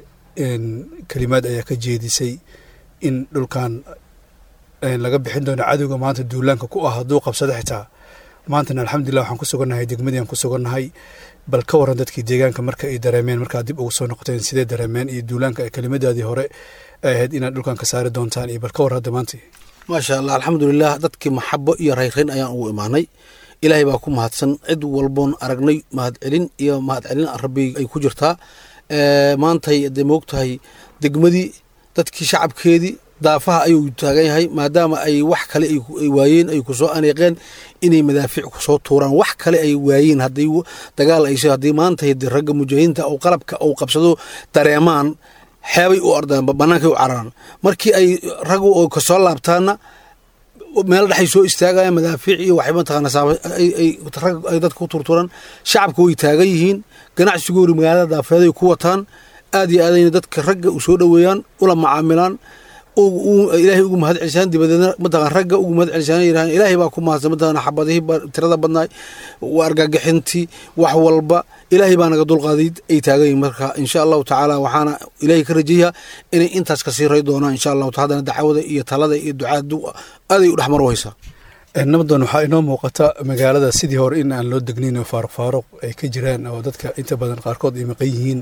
kelimaad ayaa ka jeedisay in dhulkan laga bixin doono cadowga maanta duulaanka ku ah hadduu qabsado xitaa maantana alxamdulilah waxaan ku sugannahay degmadii aan ku sugannahay bal ka waran dadkii deegaanka marka ay dareemeen markaad dib ugu soo noqoteen sidee dareemeen iyo duulaanka kelimadaadii hore ay ahayd inaad dhulkan ka saari doontaan iyo bal ka war hadda maanta maasha allah alxamdulilah dadkii maxabo iyo rayrayn ayaan ugu imaanay ilaahay baa ku mahadsan cid walboon aragnay mahadcelin iyo mahadcelin rabbi ay ku jirtaa maantay dee moogtahay degmadii dadkii shacabkeedii daafaha ayuu taagan yahay maadaama ay wax kale ay waayeen ay kusoo aneeqeen inay madaafiic kusoo tuuraan wax kale ay waayeen haddii dagaal ay haddii maanta ragga mujaahidiinta oo qalabka uu qabsado dareemaan xeebay u ordaan bannaankay u cararaan markii ay raggu oo kasoo laabtaana meel dhexay soo istaagayaan madaafiic iyo waxay mataqaana rag ay dadka ku turturaan shacabka way taagan yihiin ganacsigoori magaalada daafeeday ku wataan aad iyo aadayna dadka ragga u soo dhoweeyaan ula macaamilaan ilaahay ugu mahad celisaan dibadeedna mataqan ragga ugu mahad celisaan yiraahan ilaahay baa ku mahadsan mataqan xabadihii tirada badnaay argagixintii wax walba ilaahay baa naga dulqaaday ay taagan yihin marka insha allahu tacaala waxaana ilaahay ka rajayaa inay intaas kasii ray doonaan insha allahu haddana dacwada iyo talada iyo ducaadu aaday u dhexmar haysaa nabadan waxaa inoo muuqata magaalada sidii hore in aan loo degnayn oo faaruq faaruq ay ka jiraan oo dadka inta badan qaarkood ay maqan yihiin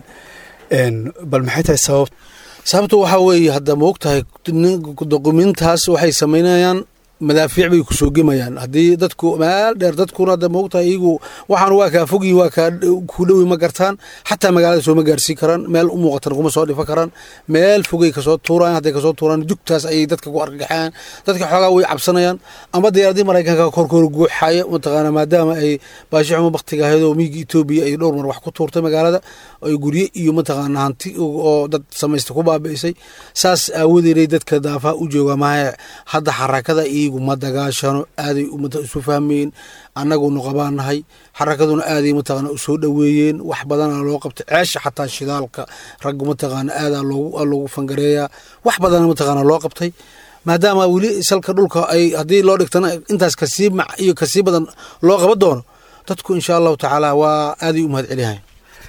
bal maxay tahay sabab sababta waxaa weeye hadda moogtahay doqumintaas waxay samaynayaan madaafiic bay ku soo gemayaan haddii dadku meel dheer dadkuna de moogtahay iyagu waxaan waa kaa fogyihin waa kaa ku dhowi ma gartaan xataa magaalada sooma gaarsiin karaan meel u muuqatan kuma soo dhifan karaan meel fogay kasoo tuuraan hadday kasoo tuuraan jugtaas ayay dadka ku argagaxayaan dadka xoogaa way cabsanayaan ama diyaaradii maraykanka korkoor guuxaya mataqaana maadaama ay baashi xumo baktiga ahayd oo miiga etoobiya ay dhowr mar wax ku tuurtay magaalada ay gurye iyo mataqaana hanti oo dad samaysta ku baabi'isay saas aawadeeday dadka daafaha u jooga mahe hadda xarakada iyagu ma dagaashano aaday umada isu fahmayeen annagunu qabaanahay xarakaduna aaday mataqaana usoo dhoweeyeen wax badana loo qabtay ceesha xataa shidaalka raggu mataqaana aadaa loogu fangareeyaa wax badana mataqaana loo qabtay maadaama weli salka dhulka ay haddii loo dhigtana intaas kasii mac iyo kasii badan loo qaban doono dadku insha allahu tacaala waa aaday u mahad celiyahay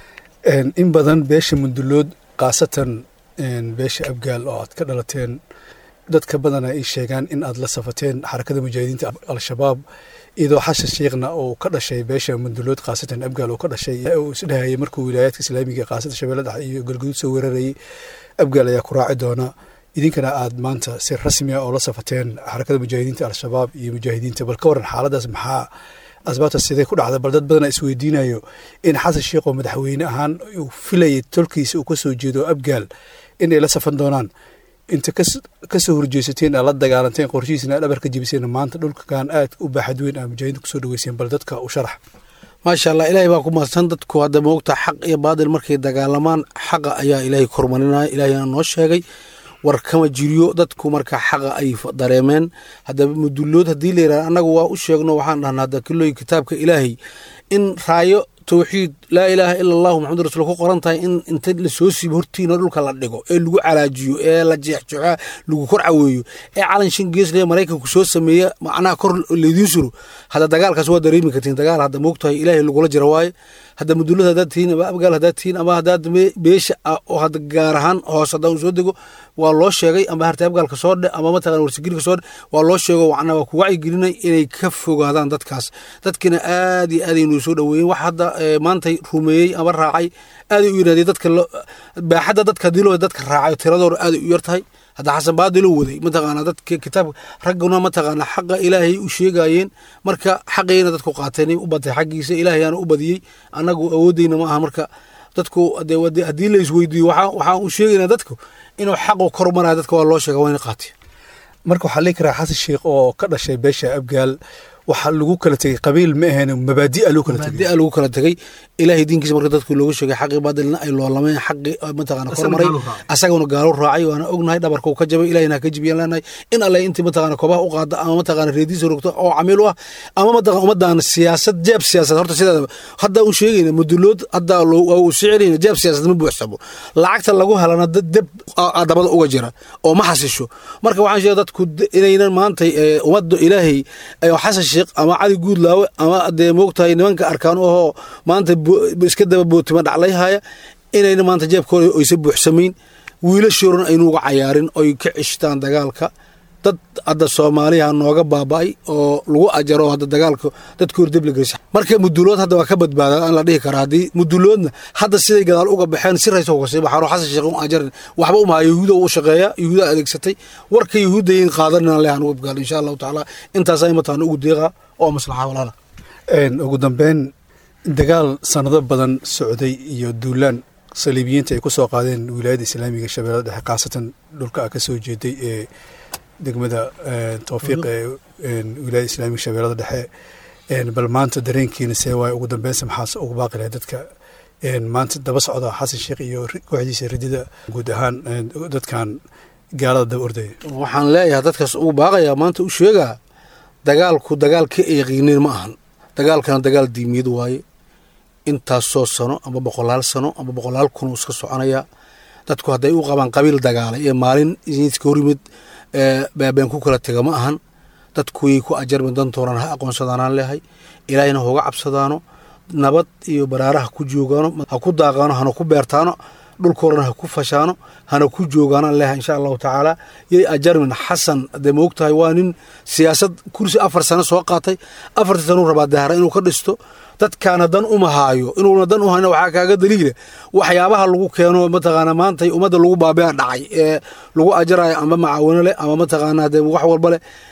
in badan beesha mundulood khaasatan beesha abgaal oo aad ka dhalateen dadka badana ay sheegaan in aad la safateen xarakada mujaahidiinta al-shabaab iyadoo xashan sheekhna uu ka dhashay beesha mundulood khaasatan abgaal uu ka dhashay uu isdhahayay markuu wilaayaadka islaamiga khaasatan shabeelle dhexe iyo galguduud soo weerarayay abgaal ayaa ku raaci doona idinkana aad maanta si rasmi ah oo la safateen xarakada mujaahidiinta al-shabaab iyo mujaahidiinta bal ka waran xaaladaas maxaa asbaabta sidee ku dhacda bal dad badana isweydiinayo in xasan sheekh oo madaxweyne ahaan uu filayay tolkiisa uu ka soo jeedo abgaal inay la safan doonaan inta kasoo horjeesateen aad la dagaalanteen qorshihiisna aad dhabarka jebiseen maanta dhulkan aad u baaxad weyn aa mujaahidiinta kusoo dhaweyseen bal dadka u sharax maasha allah ilaahay baa ku mahadsan dadku hadda moogta xaq iyo baadil markay dagaalamaan xaqa ayaa ilaahay kormarinaya ilaahayna noo sheegay war kama jiriyo dadku marka xaqa ay dareemeen haddaba mudulood haddii la yidhahda annagu waa u sheegno waxaan dhahnaa hadda kilooyin kitaabka ilaahay in raayo towxiid laa ilaaha ila allahu maxamud rasul ku qoran tahay in inta lasoo siibo hortiina dhulka la dhigo ee lagu calaajiyo ee la jeexjeexo lagu kor caweeyo ee calan shan geesle maraykanku soo sameeya macnaha kor laydiin suro hadda dagaalkaas waa dareemi kartiin dagaal hadda moogtahay ilaahay lagula jira waaye hadda mudulada haddaad tihiin ama abgaal haddaad tihiin ama haddaad beesha oo hadda gaar ahaan hoos haddaan soo dego waa loo sheegay ama harta abgaalka soo dhe ama mataqana warsigirka soo dhe waa loo sheego macnaa waa ku wacyigelinay inay ka fogaadaan dadkaas dadkina aad iyo aad ay noo soo dhoweeyeen wax hadda maantay rumeeyey ama raacay aaday u yidhahdeen dadka baaxadda dadka dilo dadka raacay tiradooda aaday u yar tahay hadda xasan baadilo waday mataqaana dadka kitaabka ragguna mataqaana xaqa ilaahay u sheegayeen marka xaqayna dadku qaateen u batay xaggiisa ilaahayaana u badiyey annagu awoodeyna ma aha marka dadku haddii la isweydiiyo waxaan u sheegaynaa dadku inuu xaqu kor maraya dadka waa loo sheega waa ina qaateen marka waxaa lii karaa xasan sheekh oo ka dhashay beesha abgaal waxaa lagu kala tegey qabiil ma ahayn mabaadi'a lagu kala tegey mabaadi'a lagu kala tegey ilaahay diinkiisa marka dadku loogu sheegay xaqii baadilna ay loolameen xaqii mataqaana kormaray asaguna gaalo raacay waana ognahay dhabarka uu ka jabay ilahina ka jibiyaan leenahay in alle intii mataqaana kobaha u qaada ama mataqaana reediisa rogto oo camiil u ah ama mataqana ummadaan siyaasad jeeb siyaasad horta sideedaba hadda u sheegayna mudulood hadda waa uu sii celinayna jeeb siyaasad ma buuxsamo lacagta lagu helana deb dabada uga jira oo ma xasisho marka waxaan sheegay dadku inaynan maanta ummadda ilaahay xasan sheekh ama cali guudlaawe ama dee moogtahay nimanka arkaan ohoo maanta iska daba bootima dhaclayhaya inayna maanta jeebkooda oysa buuxsamayn wiilashoorana aynu uga cayaarin oy ka ceshtaan dagaalka dad hadda soomaaliha nooga baaba'ay oo lagu ajaro hadda dagaalka dadka hordeb la gelisa marka mudulood hadda waa ka badbaada aan la dhihi karaa haddii muduloodna hadda siday gadaal uga baxeen si raysa uga sii baxaan oo xasan sheekh un ajarin waxba umaha yahuuda u shaqeeya yahuuda adeegsatay warka yahuudayin qaadanina lehan uga gaal insha allahu tacaala intaas ay mataan ugu deeqa oo maslaxa walaala ugu dambeyn dagaal sanado badan socday iyo duulaan saliibiyiinta ay ku soo qaadeen wilaayadda islaamiga shabeellada dhexe khaasatan dhulka a ka soo jeeday ee degmada towfiiq ee wilaayada islaamiga shabeellada dhexe bal maanta dareenkiina see waaye ugu dambeynsa maxaas ugu baaqi lahay dadka maanta daba socda xasan sheekh iyo kooxdiisa ridida guud ahaan dadkan gaalada daba ordaya waxaan leeyahay dadkaas ugu baaqayaa maanta u sheegaa dagaalku dagaal ka eeqiinin ma ahan dagaalkana dagaal diimiyad waaye intaasoo sano ama boqolaal sano ama boqolaal kun uu iska soconayaa dadku hadday u qabaan qabiil dagaalay ee maalin iska hor yimid baabeen ku kala tega ma ahan dadku way ku ajarmi dantoonaan ha aqoonsadaanaan leehay ilaahayna hoga cabsadaano nabad iyo baraaraha ku joogaano ha ku daaqaano hana ku beertaano dhulkoorana ha ku fashaano hana ku joogaanaan leehay insha allahu tacaala yay ajarmin xasan dee moogtahay waa nin siyaasad kursi afar sano soo qaatay afartii sanuu rabaa dahra inuu ka dhisto dadkaana dan uma haayo inuuna dan u hayna waxaa kaaga daliila waxyaabaha lagu keeno mataqaana maanta ummadda lagu baabea dhacay ee lagu ajarayo ama macaawino leh ama mataqaana dee wax walba leh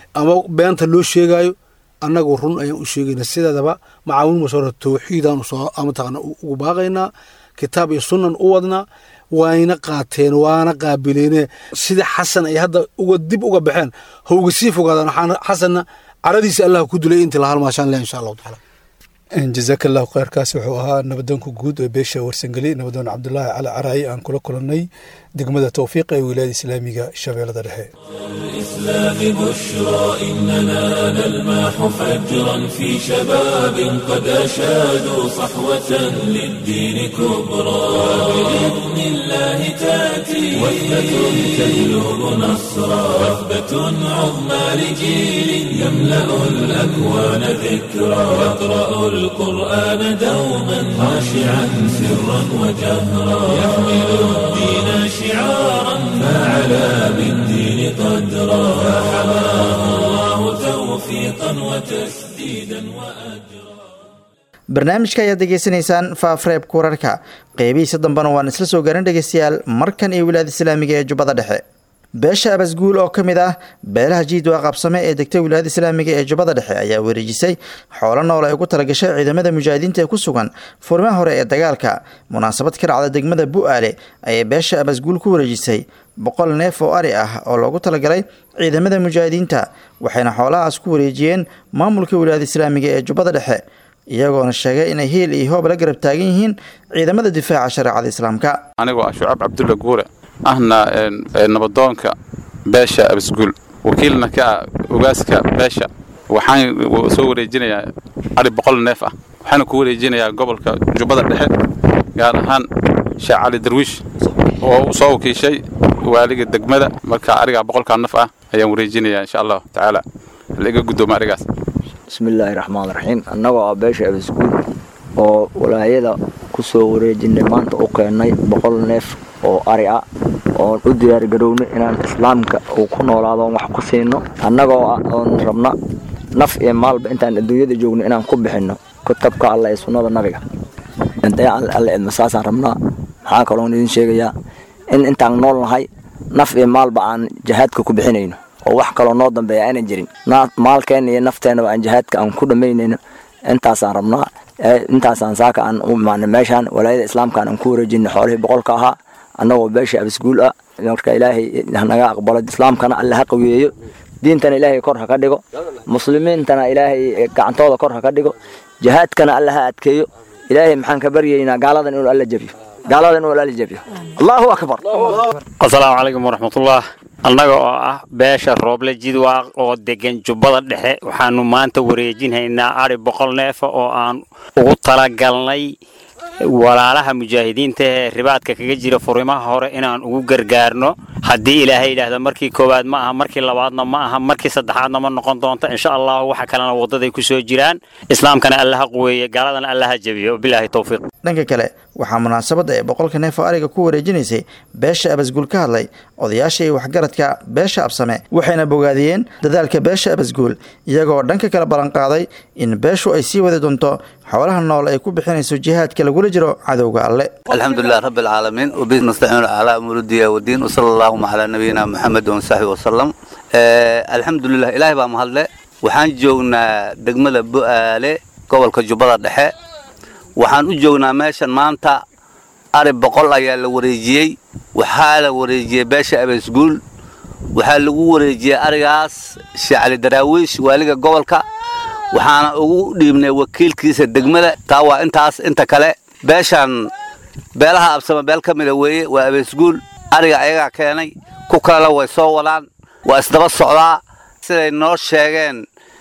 ama beenta loo sheegayo annagu run ayaan u sheegaynaa sideedaba macaawin masoora tawxiidaan mataqaana ugu baaqaynaa kitaab iyo sunnan u wadnaa wayna qaateen waana qaabileene sida xasan ay hadda uga dib uga baxeen ha uga sii fogaadaan waxaana xasanna caradiisa allah ku dilay intii la halmaashaan leh insha allahu tacaala jazaaka allahu kheyrkaasi wuxuu ahaa nabadoonka guud ee beesha warsangeli nabadoon cabdulaahi cali caraayi aan kula kulannay degmada towfiiq ee wilaayada islaamiga shabeellada dhexe الإسلام بشرى إننا نلمح فجرا في شباب قد أشادوا صحوة للدين كبرى بإذن الله تأتي وثبة تجلب نصرا وثبة عظمى لجيل يملأ الأكوان ذكرى يقرأ القرآن دوما خاشعا سرا وجهرا يحمل الدين شعارا فعلى بالدين قدرا فحماه الله توفيقا وتسديدا وأجرا barnaamijka ayaad degeysanaysaan faafreebka wararka qeybihiisa dambena waan isla soo garan dhegeystayaal markan iyo wilaayada islaamiga ee jubbada dhexe beesha abasguul oo ka mid ah beelaha jiidwaa qabsame ee degta wilaayada islaamiga ee jubbada dhexe ayaa wareejisay xoolo nool ay ugu talagashay ciidamada mujaahidiinta ee ku sugan furmaha hore ee dagaalka munaasabad ka dhacda degmada bu-aale ayay beesha abasguul ku wareejisay boqol neef oo ari ah oo loogu talagalay ciidamada mujaahidiinta waxayna xoolahaas ku wareejiyeen maamulka wilaayada islaamiga ee jubbada dhexe iyagoona sheegay inay hiil iyo hoob la garab taagan yihiin ciidamada difaaca shareecada islaamka anigoo ah shucaab cabdulla guure ahna nabadoonka beesha abasguul wakiilna ka ah ogaaska beesha waxaan soo wareejinayaa ari boqol neef ah waxaana ku wareejinayaa gobolka jubbada dhexe gaar ahaan sheekh cali darwiish oo u soo wakiishay waaliga degmada marka arigaa boqolkaa naf ah ayaan wareejinayaa insha allahu tacaala laiga guddooma arigaas bismillaahi raxmaan raxiim annagoo ah beesha abasguul oo walaayada ku soo wareejinay maanta u keennay boqol neef oo ari ah oon u diyaargarownay inaan islaamka uu ku noolaado oon wax ku siino annagoo ah oon rabna naf iyo maalba intaan adduunyada joogno inaan ku bixinno kutabka alla ee sunnada nabiga dayacan alle idma saasaan rabnaa maxaa kaloon idin sheegayaa in intaan nool nahay naf iyo maalba aan jahaadka ku bixinayno oo wax kaloo noo dambeeya aanan jirin maalkeenna iyo nafteennaba aan jihaadka aan ku dhammaynayno intaasaan rabnaa intaasaan saaka aan u imaanay meeshaan walaayada islaamkaan aan ku wareejinay xoolihii boqolka ahaa annagoo beesha abasguul ah marka ilaahay hanaga aqbalo islaamkana alle ha qaweeyo diintana ilaahay kor ha ka dhigo muslimiintana ilaahay gacantooda kor ha ka dhigo jihaadkana alle ha adkeeyo ilaahay maxaan ka baryaynaa gaaladan inuu alla jabiyo gaaladan inuu alla jabiyo allahu akbar asalaamu calaykum waraxmatullah annaga oo ah beesha rooble jidwaaq oo degan jubbada dhexe waxaanu maanta wareejinhaynaa ari boqol neefa oo aan ugu talagalnay walaalaha mujaahidiinta ee ribaadka kaga jira furimaha hore inaan ugu gargaarno haddii ilaahay yidhaahda markii koowaad ma aha markii labaadna ma aha markii saddexaadna ma noqon doonto insha allahu waxa kalena waddaday ku soo jiraan islaamkana allaha quweeye gaaladana allaha jabiyo bilaahi towfiiq dhanka kale waxaa munaasabadda ee boqolka neef oo ariga ku wareejinaysay beesha abasguul ka hadlay odayaasha iyo waxgaradka beesha absame waxayna bogaadiyeen dadaalka beesha abasguul iyagoo dhanka kale ballanqaaday in beeshu ay sii wadi doonto xoolaha nool ay ku bixinayso jihaadka lagula jiro cadowga alle alxamdu lilah rabbi alcaalamiin wabihi nastaciinu calaa umuuri diya wadiin wasala allahuma calaa nabiyina muxamed wasaxbi wasalam alxamdulilah ilaahay baa mahadle waxaan joognaa degmada bu'aale gobolka jubbada dhexe waxaan u joognaa meeshan maanta ari boqol ayaa la wareejiyey waxaa la wareejiyey beesha abasguul waxaa lagu wareejiyey arigaas sheekh cali daraawiish waaliga gobolka waxaana ugu dhiibnay wakiilkiisa degmada taa waa intaas inta kale beeshan beelaha absama beel ka mida weeye waa abasguul ariga ayagaa keenay ku kalena way soo wadaan waa isdaba socdaa siday noo sheegeen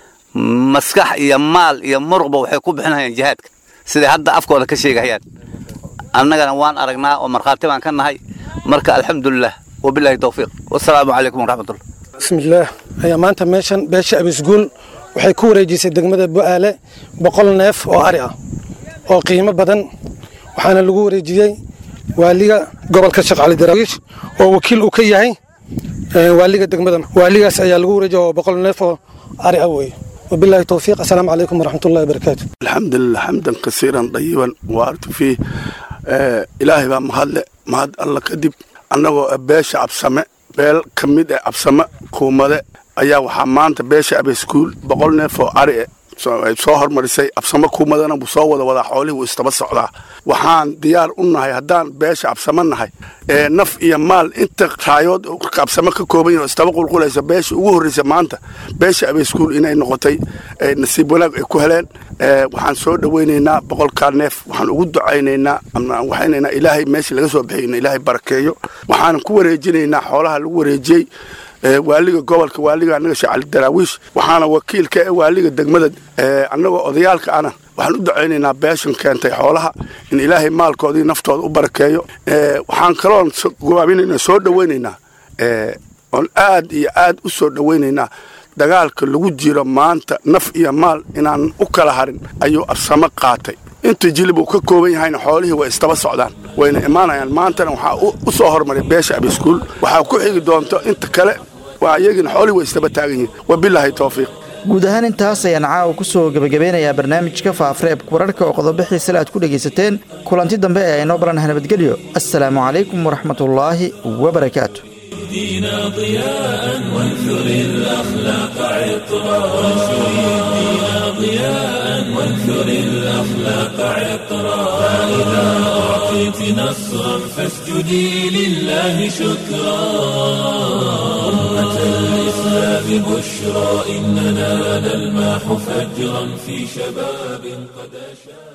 maskax iyo maal iyo muruqba waxay ku bixinayaan jihaadka siday hadda afkooda ka sheegahayaan annagana waan aragnaa oo markhaati baan ka nahay marka alxamdulilah wabilaahi towfiiq wasalaamu calaykum waraxmatullah bismillaah ayaa maanta meeshan beesha abisguul waxay ku wareejisay degmada bu'aale boqol neef oo ari ah oo qiimo badan waxaana lagu wareejiyey waaliga gobolka sheekh cali daraawiish oo wakiil uu ka yahay waaliga degmada waaligaas ayaa lagu wareejiyay oo boqol neef oo ari ah weeye وبالله التوفيق السلام عليكم ورحمة الله وبركاته الحمد لله حمدا كثيرا طيبا وارت فيه آه إلهي بقى مهد مهد الله كدب أنه بيش عبسمة بيل كميد عبسمة كومة ayaa waxaa maanta beesha abeskuul boqol neef oo ari ay soo hormarisay absamo kuumadana buu soo wada wadaa xoolihii wuu istaba socdaa waxaan diyaar u nahay haddaan beesha absamo nahay ee naf iyo maal inta raayood absamo ka kooban yahin oo istaba qulqulaysa beesha ugu horreysa maanta beesha abeskuul inay noqotay nasiib wanaag ay ku heleen waxaan soo dhoweynaynaa boqolkaa neef waxaan ugu ducaynaynaa waxaynaynaa ilaahay meeshii laga soo bixiyna ilaahay barakeeyo waxaanan ku wareejinaynaa xoolaha lagu wareejiyey waaliga gobolka waaliga annaga sheekh cali daraawiish waxaana wakiilka ee waaliga degmada annagoo odayaalka ana waxaan u ducaynaynaa beeshan keentay xoolaha in ilaahay maalkoodii naftooda u barakeeyo waxaan kaloon gowaabinaynaa soo dhoweynaynaa oon aad iyo aad u soo dhoweynaynaa dagaalka lagu jiro maanta naf iyo maal inaan u kala harin ayuu absamo qaatay inta jilib uu ka kooban yahayna xoolihii way istaba socdaan wayna imaanayaan maantana waxaa u soo hormaray beesha abiskuul waxaa ku xigi doonto inta kale waa iyagina xoolihii way istaba taagan yihiin wabilaahi towfiiq guud ahaan intaas ayaan caawa ku soo gebagabeynayaa barnaamijka faafareebka wararka oo qodobo xiisale aad ku dhegaysateen kulanti dambe ee aynoo baranah nabadgelyo assalaamu calaykum waraxmatullaahi wabarakaatu دينا ضياء وانثر الأخلاق عطرا وانشر الدين ضياء وانثر الأخلاق عطرا فإذا أعطيت نصرا فاسجدي لله شكرا أمة الإسلام بشرى إننا نلماح فجرا في شباب قد أشاد